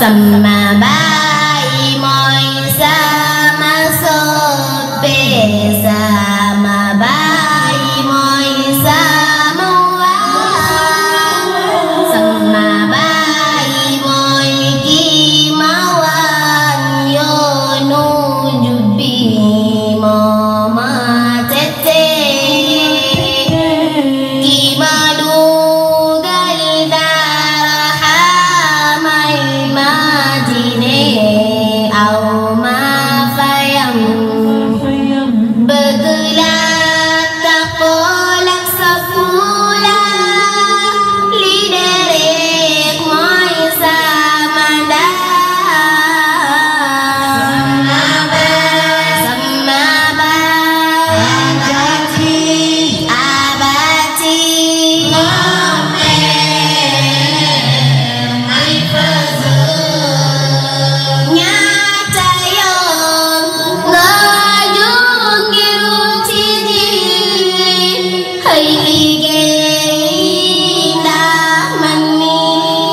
sama bayi moi sama sope sama bayi moi sama wang sama bayi moi kimawan yo nujubi mama tete kimadu galdarhamai madine au ma fayam Begelat takolak sepula Liderek moi samanda Semaba Abati Abati Nyata yang ngajung kirung ciji Hai lige indah mani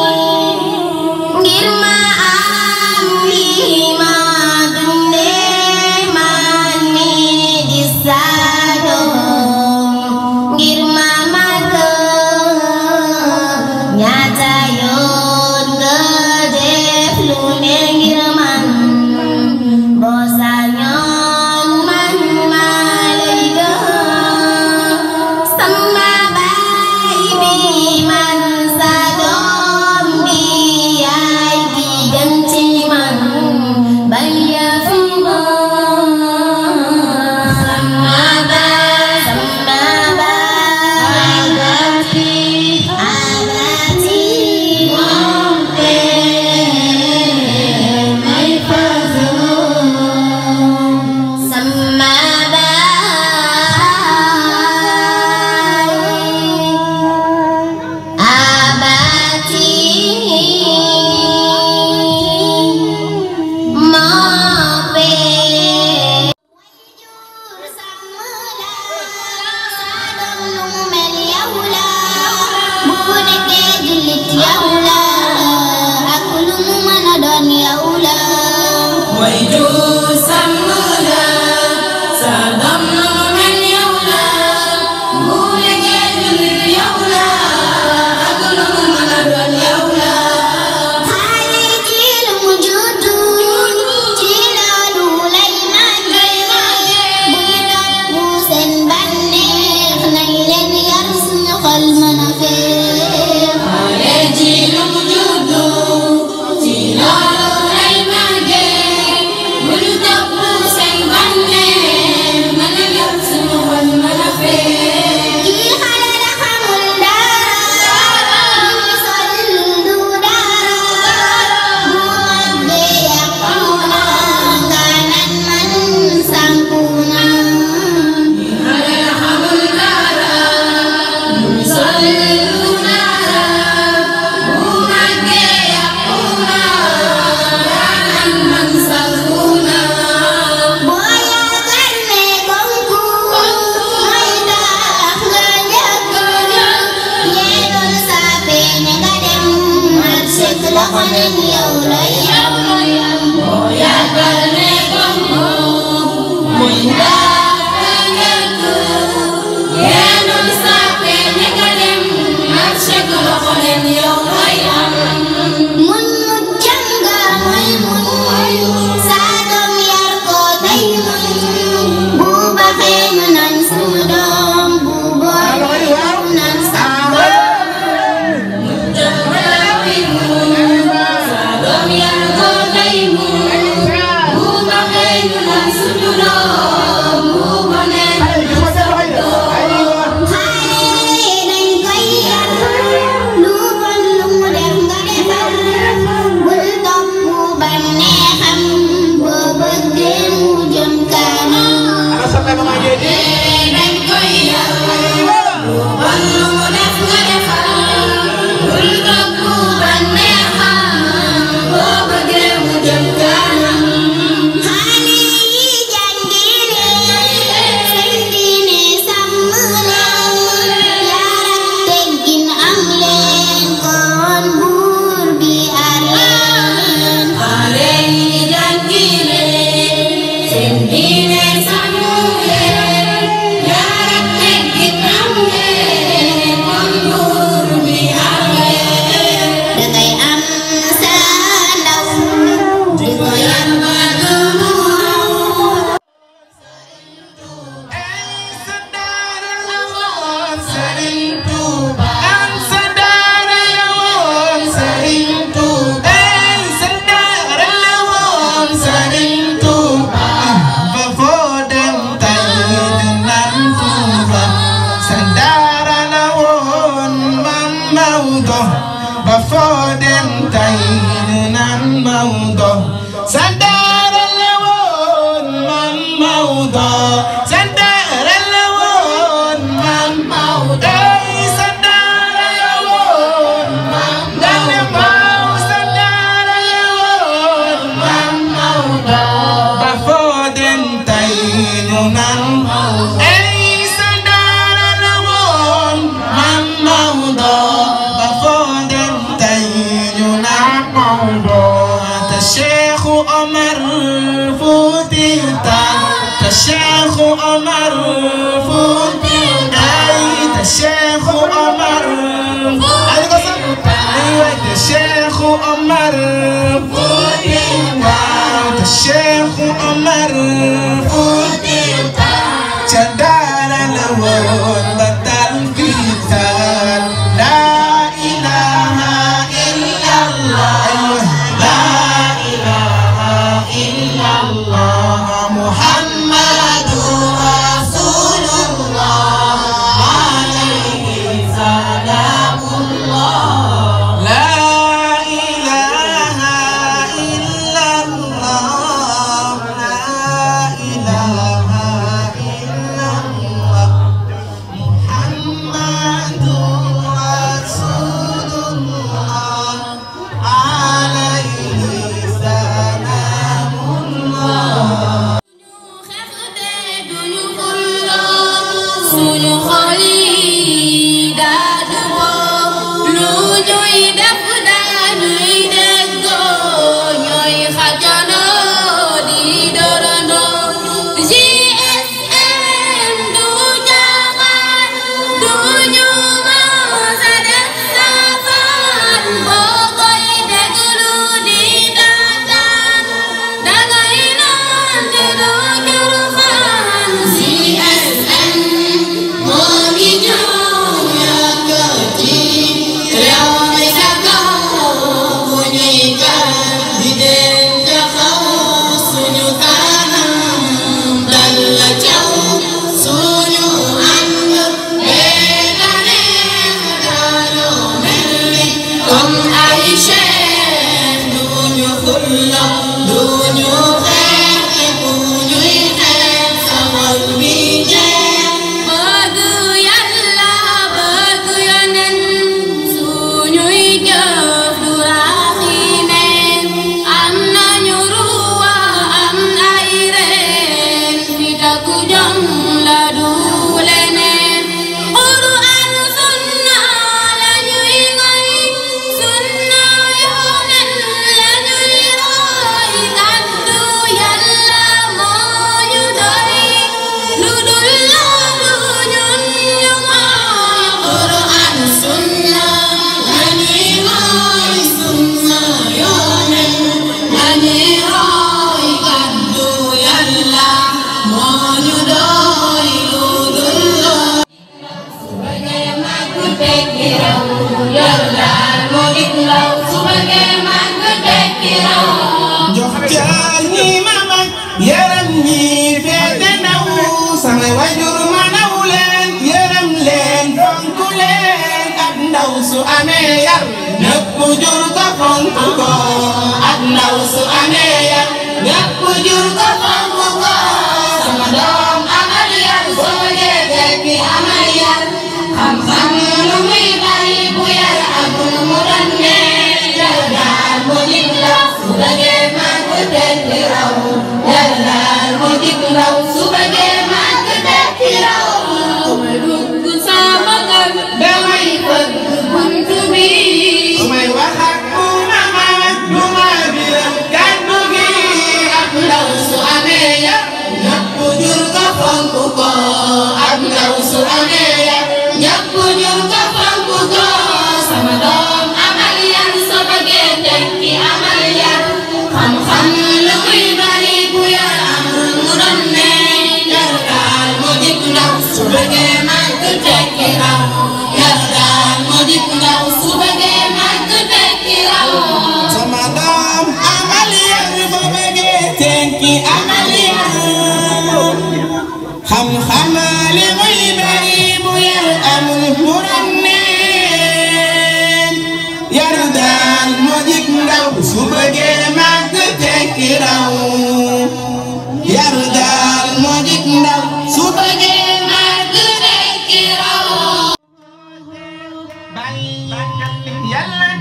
Girma amli ma gende mani disadong Girma maga nyata yon gede flune girman bosanyon man malayga sama bayi man sadom biay giganti man baya fima sama bayi sama bayi abati ngombe may sama bayi abati mape Wajud samula Sadam men yaula Mule gedul yaula Aku lu mana don yaula Ale jilum judu Jilalu ay mage Bulu tapu sen banne Mana yar sumuhan mana fe Halala hamul dara Sallu nara Umage yakuna Kanan man saluna Boya karne kamu Munda penyeku Yenun sape negadem Marshe kulokonen yolayam Maodo sa daara la woon man Maodo sa daara la woon man Maodo sa daara la woon man Gane Maw sa daara la woon man Maodo ba foo dem tey ñu naan ey sa daara la woon man Maodo ba foo dem tey ñu naan Maodo te Cheikh Omar Fouti Tall te Cheikh Omar Fouti ay te Cheikh Omar ay ko sax ay waay te Cheikh Omar Fouti Tall te Cheikh Omar Fouti Tall ca daara la woon ba tal fi taal la ilaha illallah la ilaha illallah muhammadu rasulullah alayhi salamullah la ilaha illallah la ilaha illallah muhammadu rasulullah alayhi salamullah suñu xol yi daa juboo lu ñuy def dañuy déggoo ñooy xajanoo di dorandoo JSM du jaaxaan du ñu mës a def safaan boo koy déglu di taataan dangay naan te doo jur xaan JSM moo ngi ñëw yëkkati réew mi sa kaw bu ñuy kar di den taxaw suñu kanam dal la caw suñu ànd beekane dañoo mel ni comme ay cheikh duñu xulla duñu xeex ku ñuy xeex sa xol bi jeex bëgg yàlla bëgg yonen suñuy jëf du raaxi neen am nañu ruwa am ay reen fi takku jom la du leneen Qur'an sunna la ñuy ngoy sunna yonen la ñuy roy kàddu yàlla moo ñu doy lu dul loolu ñun ñu mooy Qur'an sunna la ñuy ngoy sunna yonen la ñuy roy kàddu yàlla moo ñu doy lu dul loolu jox jaal ñi ma mag yaram ñi féete ndaw samay wajur ma naw leen yaram leen fonk leen ak ndaw su amee yar ñëpp jur ko fonk ko ak ndaw su amee yar ñëpp jur ko fonk ko sama doom amal yar soo bëggee tekki amal yar xam-xam lu muy bari bu yar amul mu doon ne yar daal mu jig la su bëggee màgg tekki raw yar daal mu jig law su bëggee màgg tekki raw dugg sama kër damay bëgg buntu bi may wax ak bu ma mag du ma biram kàddu gi ak ndaw su amee yar ñëpp jur ko fonk ko ak ndaw su amee yar ñëpp jur ko fonk ko sama doom amal yar soo bëggee tekki amal yar xam-xam lu muy bari bu yar amul mu doon ne yar daal moo jik ndaw su bëggee màgg tekki raw yar daal moo jik ndaw su bëggee màgg tekki raw sama doom amal yar ba bëggee tekki amal yar xam-xam li muy bari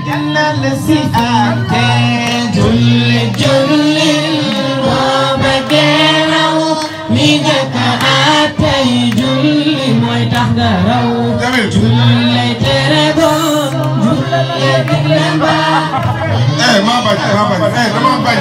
dina la si àtte julli julli boo bëggee raw li njëkk a àtte julli mooy tax nga raw Jamil julli tere bon julli digle mbaa eh maa bañ maa bañ eh dama bañ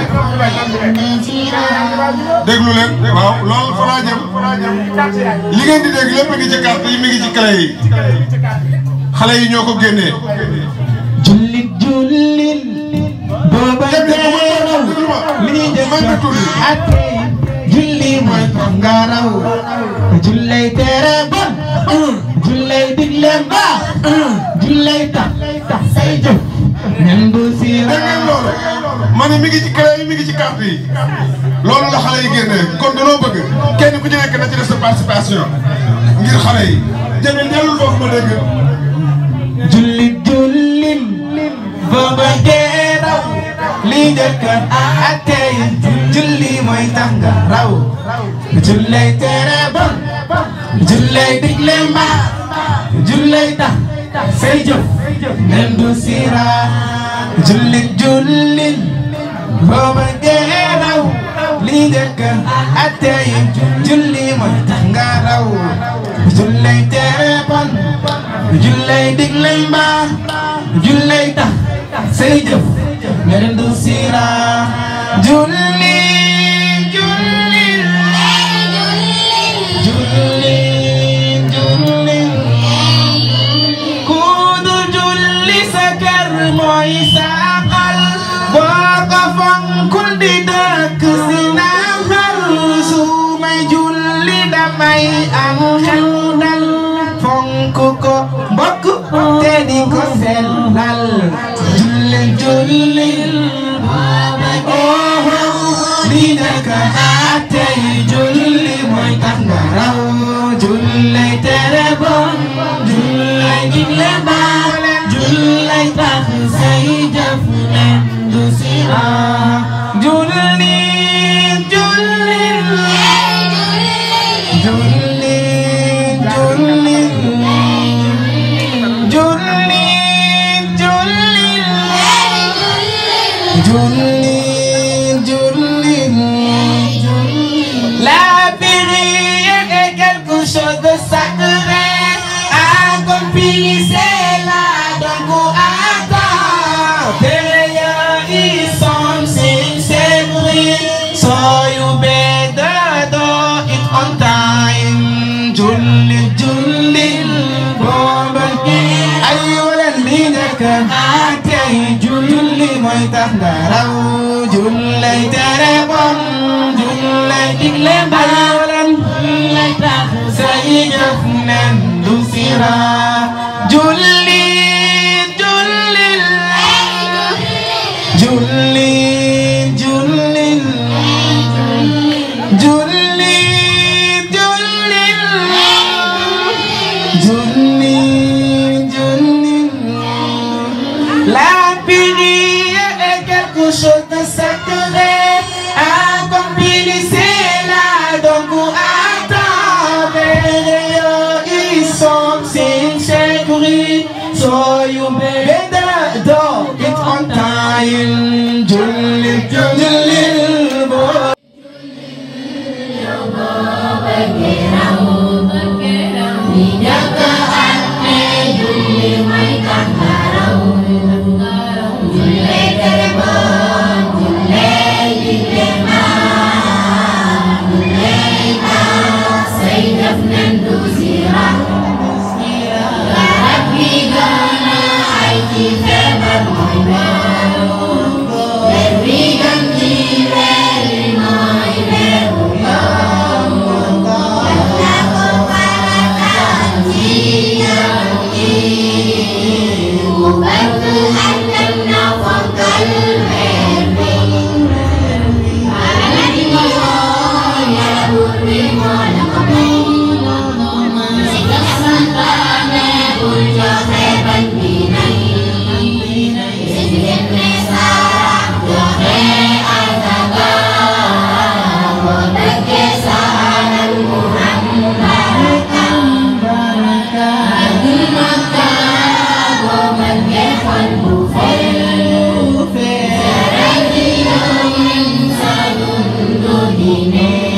déglu leen waaw loolu fa laa jëm li ngeen di dégg lépp mi ngi ci carte yi mi ngi ci clé yi xale yi ñoo ko génnee jullit jullit booba teeraw li ñuy def ate julli mooy tax nga raw jullay tere bon jullay digle mbaax jullay tax say jëf nen bu siira dégg ngeen loolu ma ne mi ngi ci clé yi mi ngi ci carte yi loolu la xale yi génnee kon danoo bëgg kenn ku ci nekk na ci def sa participation ngir xale yi Jamil dellul foofu ma dégg jullit jullit booba teeraw li njëkk ate julli mooy tax nga raw jullay tere bon jullay digle mbaax jullay tax say jëf nen du siira jullit jullit booba teeraw li njëkk ate julli mooy tax nga raw jullay tere bon jullay digle mbaax jullay tax say jëf nen du siira julli julli julli julli ku dul julli sa kër mooy saxal boo ko fonkul di dëkk si naxal su may julli damay am xel dal fonk ko mbokk te di ko sellal julli julli oh li nekk àttey julli mooy tax nga raw jullay tere bon jullay digle baax jullay tax say jëf nen du si ah julli julli julli julli julli julli julli julli la prière est quelque chose de sacré accomplissez-la donc attends derrière ils sont sincères so you better do it on time julli julli booba ay wala li nekk àttey julli mooy tax nga raw jullay tere bon jullay digle mbaalam jullay tax say jëf nen du sira julli julli julli julli julli julli julli julli la prière est quelque chose de sacré accomplissez-la donc attendez ils sont sincères so you better do it on time julli julli boy Feebar mooy diine